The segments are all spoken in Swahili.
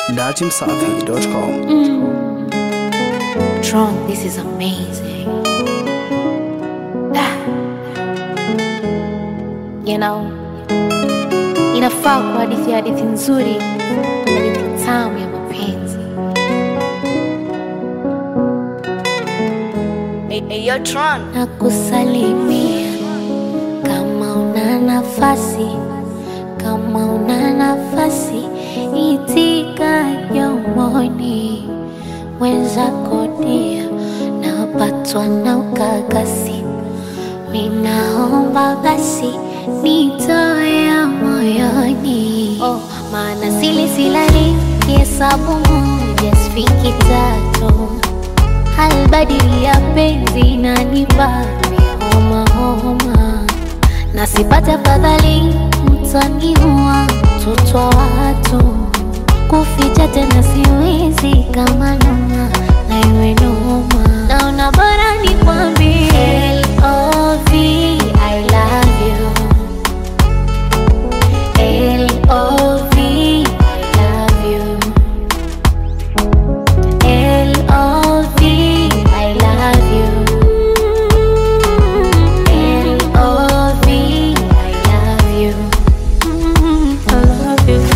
datimsafi.com. Tron, this is amazing. Ah. You know, inafaa kwa hadithi ya hadithi nzuri, hadithi tamu ya mapenzi. Eyo Tron. na kusalimia kama una nafasi, kama una nafasi, itika yomoni wenzako dia, napatwa na ukakasi, ninaomba basi nitoe ya moyoni, oh, maana sili silali kihesabu moja sifiki tatu halbadili ya penzi inanipa homa homa, na sipate afadhali mtaniua mtoto wa watu, kuficha tena siwezi kama noma na iwe noma, naona bora nikwambie L.O.V. I love you L.O.V. I love you L.O.V. I love you. L.O.V. I love you. I love you.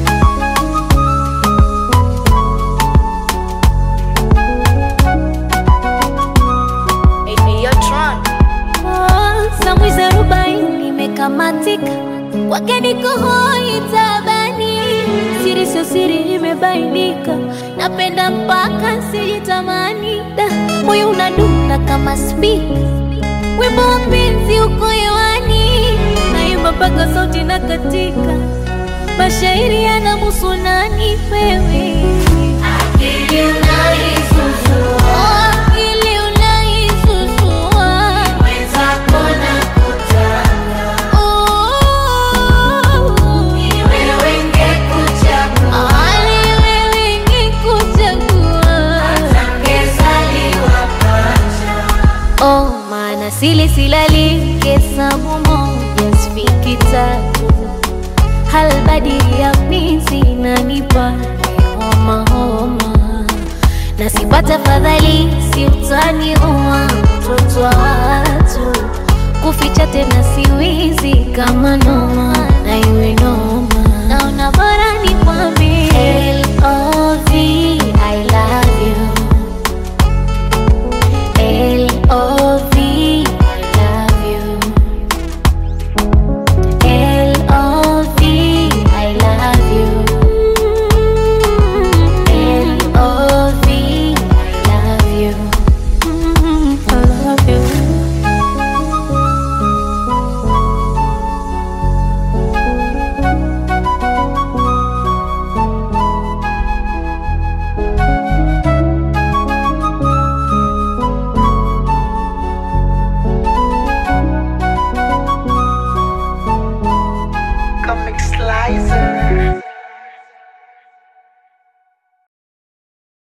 Eyo Tron. Oh, Samwizi arobaini imekamatika kwake niko hoi tabani, siri sio siri imebainika, napenda mpaka sijitamani, da moyo unadunda kama spika, wimbo wa penzi uko hewani, naimba mpaka sauti na katika, mashairi yanamuhusu nani wewe Akili unaisusua, akili unaisusua, mwenzako nakutaka, ni wewe ngekuchagua, ni wewe ngekuchagua, hata ngezaliwa pacha. Oh, maana sili silali hesabu moja sifiki tatu halbadili ya penzi inanipa homa homa, na sipata fadhali si utani uwa mtoto wa watu, kuficha tena siwizi kama noma na iwe noma